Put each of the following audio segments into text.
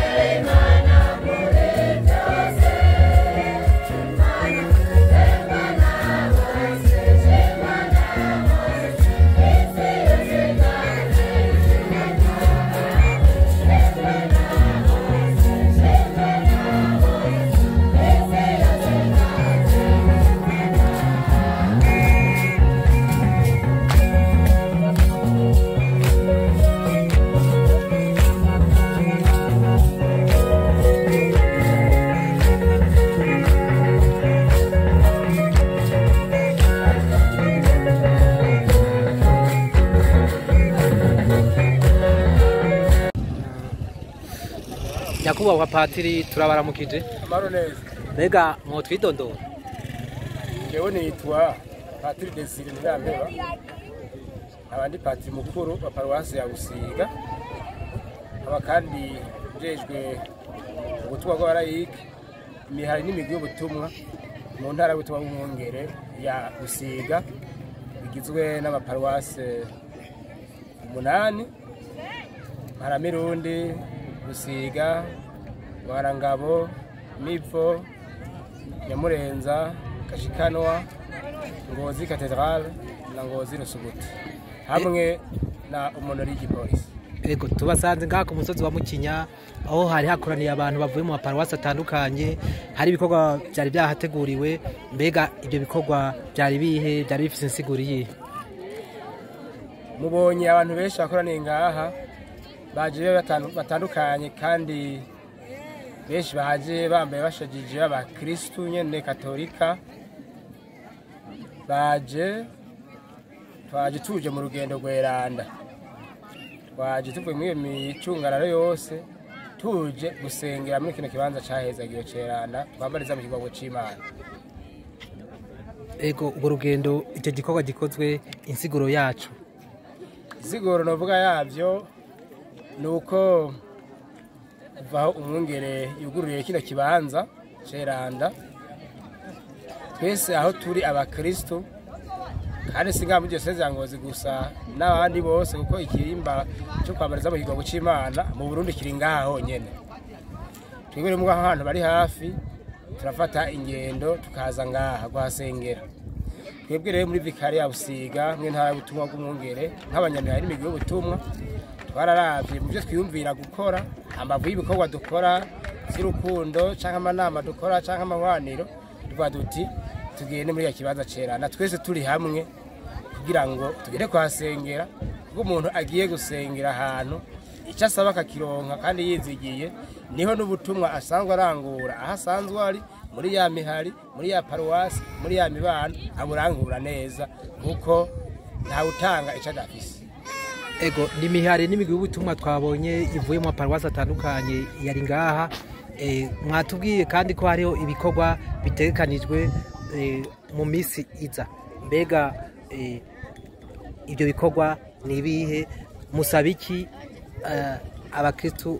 nyakubahwa patiri turabaramukije amaro neza mbega mwotwidondora jewe nitwa patiri desire ntirampeba abandi patiri mukuru wa paruwasi ya busiga aba kandi njejwe ubutumwa bw'abarayike imihari n'imigwi y'ubutumwa mu ntara y'ubutumwa bw'umwungere ya busiga igizwe n'amaparuwase umunani maramirundi busiga mwarangabo mivo nyamurenza kashikanwa ngozi katedrale na ngozi rusuguti hamwe na umunori y'igipolisi ego tubasanze ngaha ku musozi wa mukinya aho hari hakoraniye abantu bavuye mu maparuwasi atandukanye hari ibikorwa byari byahateguriwe mbega ibyo bikorwa byari bihe byari bifite insiguro iyihe mubonye abantu benshi bakoraniye ngaha baje batan- batandukanye kandi benshi baje bambaye bashajije abakristu nyene katolika baje twaje tuje mu rugendo rweranda twaje tuvuye muri iyo micungararo yose tuje gusengera muri kino kibanza cahezagiwe ceranda twambariza mu kigongo c'imana ego urwo rugendo icyo gikorwa gikozwe insiguro yacu izigoro novuga yavyo ni uko kuva aho umwungere yugururiye kino kibanza ceranda twese aho turi abakristu kandi si ngaha muri diyoseze ya ngozi gusa n'abandi bose kuko ikirimba cyo kwambariza mu kigongo c'imana mu burundi kiri ngaha honyene twebwe rero ngaho ahantu bari hafi turafata ingendo tukaza ngaha kuhasengera twebwe rero muri vikari ya busiga mw'intara y'ubutumwa bw'umwungere nk'abanyamihari n'imigwi y'ubutumwa twararavye mu byo twiyumvira gukora hambavu y'ibikorwa dukora vy'urukundo canke amanama dukora canke amahwaniro tuvuga duti tugende muri ya kibanza cerana twese turi hamwe kugira ngo tugende kuhasengera kuko umuntu agiye gusengera ahantu icyo asaba akakironka kandi yizigiye niho n'ubutumwa asanzwe arangura aho asanzwe ari muri ya mihari muri ya paruwasi muri ya mibano aburangura neza kuko ntawutanga icyo adafise ego ni imihari n'imigwi y'ubutumwa twabonye ivuye mu maparuwasi atandukanye yari ngaha Eh, mwatubwiye kandi ko hariho ibikorwa bitegekanijwe eh, mu minsi iza mbega eh, ibyo bikorwa ni ibihe musaba iki eh, abakristu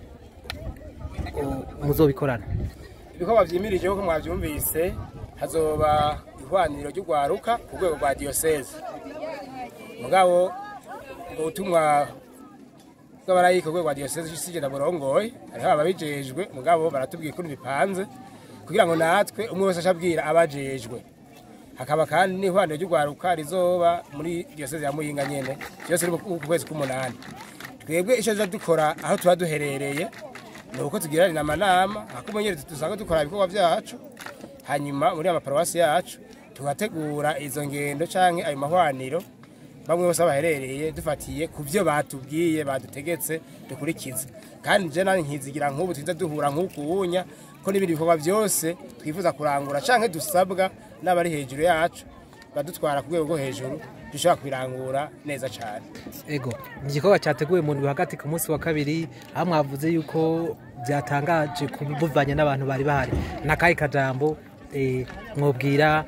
oh, muzobikorana ibikorwa vyimirije nk'uko mwavyumvise hazoba ihwaniro ry'urwaruka ku rwego rwa diyoseze mugabo ubwo butumwa bw'abarayika ku rwego rwa diyoseze sigenda burongoye hariho ababijejwe mugabo baratubwiye ukuntu bipanze kugira ngo natwe umwe wese ashabwira abajejwe hakaba kandi n'ihwaniro ry'urwaruka rizoba muri diyoseze ya muyinga nyene byose ni ku kwezi k'umunani twebwe icyo tuza dukora aho tuba duherereye ni uko tugiranira amanama akumenyere dusanga dukora ibikorwa byacu hanyuma muri amaparuwasi yacu tugategura izo ngendo canke ayo mahwaniro bamwe bose aho baherereye dufatiye ku byo batubwiye badutegetse dukurikiza kandi je nani nkizigira nk'ubu twiza duhura nk'uku wunya ko n'ibindi bikorwa byose twifuza kurangura canke dusabwa n'abari hejuru yacu badutwara ku rwego rwo hejuru dushobora kubirangura neza cane ego ni igikorwa cyateguwe mu ndwi hagati ku munsi wa kabiri aho mwavuze yuko byatangaje kubuvanye n'abantu bari bahari n'akahe kajambo eh, mwobwira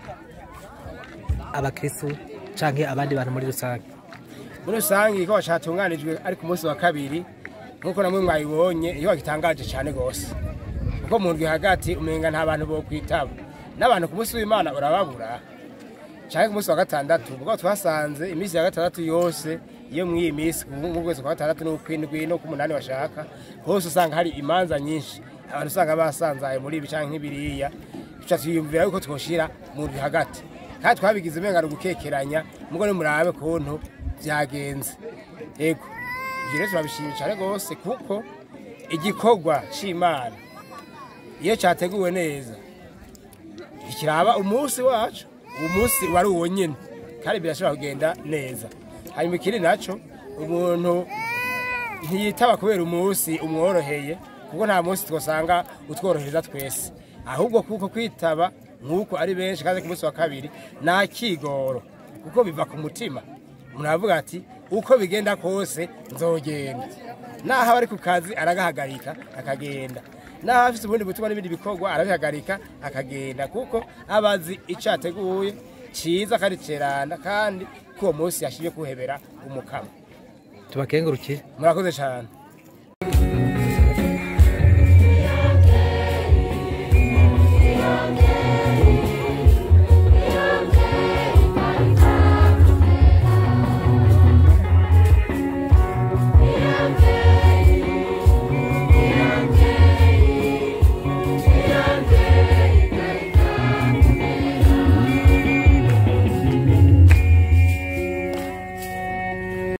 abakristu canke abandi bantu muri rusange muri rusange igikorwa cyatunganijwe ari ku munsi wa kabiri nk'uko namwe mwabibonye igikorwa gitangaje cyane rwose kuko mu ndwi hagati umenga nta bantu bo kwitaba n'abantu ku munsi w'imana urababura cyangwa ku munsi wa gatandatu kuko twasanze iminsi ya gatandatu yose iyo muri iyi minsi mu kwezi kwa gatandatu n'ukwindwi no ku munani bashaka hose usanga hari imanza nyinshi abantu usanga basanzaye muri ibi canke nk'ibiriya tuca twiyumvira yuko twoshira mu hagati kandi twabigize umenga gukekeranya mugo nimurabe kuntu vyagenze ego ivyo rero turabishimye cane rwose kuko igikorwa c'imana iyo cyateguwe neza ikiraba umunsi wacu uwo munsi wari uwo nyine kandi birashobora kugenda neza hanyuma ikindi nacyo umuntu ntiyitaba kubera umunsi umworoheye kuko nta munsi twasanga utworohereza twese ahubwo kuko kwitaba nk'uko ari benshi kandi ku munsi wa kabiri nta kigoro kuko biva ku mutima umuntu aravuga ati uko bigenda kose nzogenda naho aba ari ku kazi aragahagarika akagenda naho afite ubundi butumwa n'ibindi bikorwa arabihagarika akagenda kuko aba azi icyo yateguye cyiza kandi cerana kandi ko uwo munsi yashyiriye kuhebera umukama tubakengurukire murakoze cyane